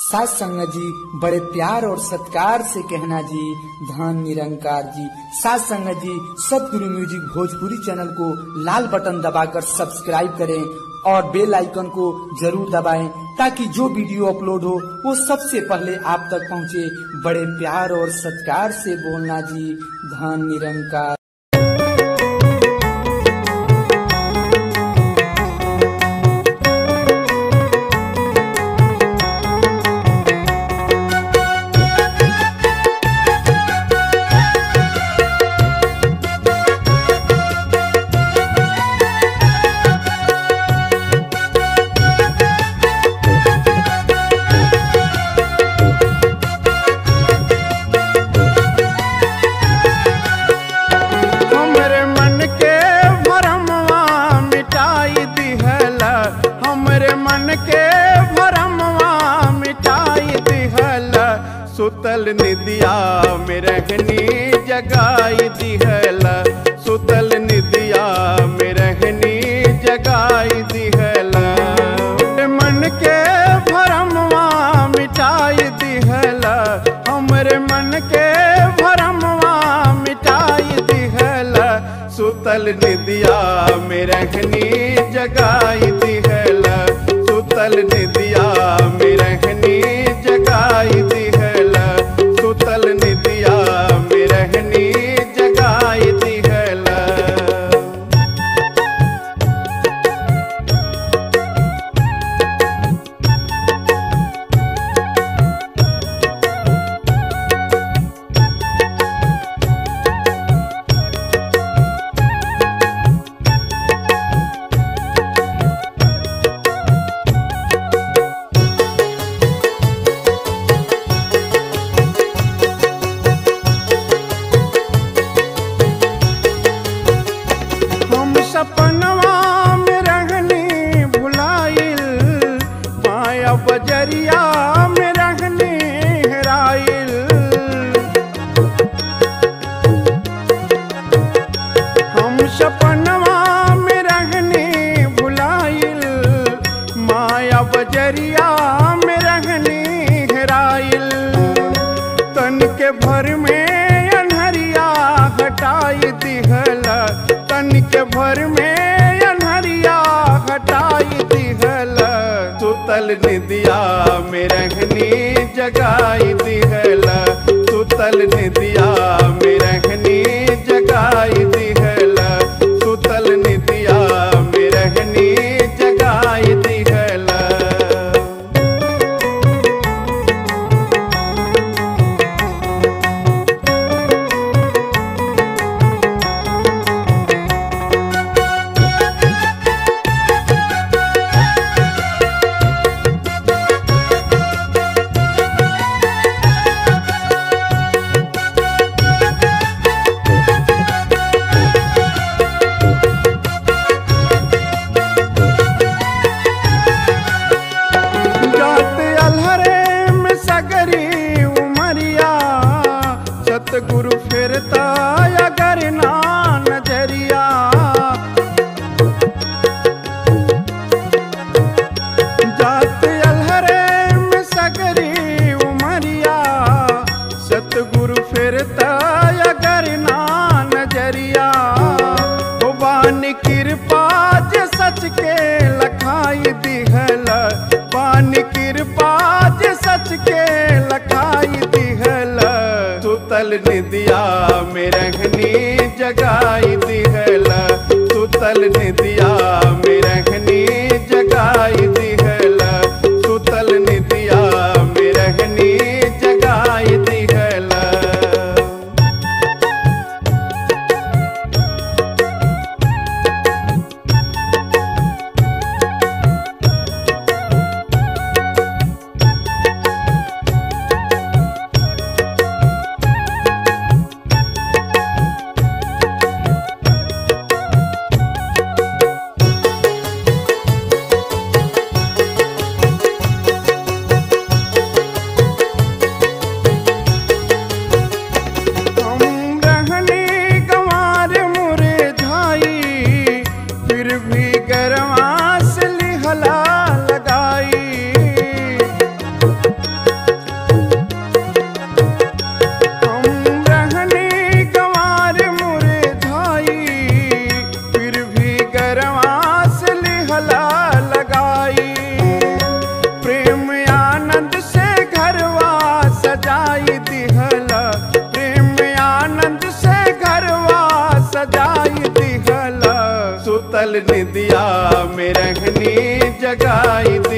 सास संगत जी बड़े प्यार और सत्कार से कहना जी धन निरंकार जी सास संगत जी सतगुरु म्यूजिक भोजपुरी चैनल को लाल बटन दबाकर सब्सक्राइब करें और बेल आइकन को जरूर दबाएं ताकि जो वीडियो अपलोड हो वो सबसे पहले आप तक पहुंचे बड़े प्यार और सत्कार से बोलना जी धन निरंकार हमरे मन के भरमवा मिटाई दिहल हमरे मन के भरमवा मिटाई दिहल सुतल निदिया में रहनी जगाई दिहल सुतल निदिया में रहनी जगाई दिहल मन के भरमवा मिटाई दिहल हमरे मन के भरमवा मिटाई दिहल सुतल निदिया में रहनी जगाई दिहल सुतल निदिया में रहनी जगाई दिहल सुतल निदिया में रहनी जगाई दिहल हम सपनवा में रहनी भुलाइल माया बजरिया में रहनी हेराइल हम सपनवा में रहनी भुलाइल माया बजरिया में रहनी हेराइल तन के भर में अनहरिया हटाई दिहल तन के भर में अनहरिया हटाई दिहल सुतल निदिया में रहनी जगाई दिहल सुतल निदिया में रहनी जगाई दिहल सुतल निदिया में रहनी जगाई दिहल जात अलहरे में सगरी उमरिया सतगुरु फिरता अगर ना नजरिया जात अलहरे में सगरी उमरिया सतगुरु फिरता अगर ना नजरिया ओ बानी कृपा जे सच के लखाई दिहल बानी कृपा जे जगाई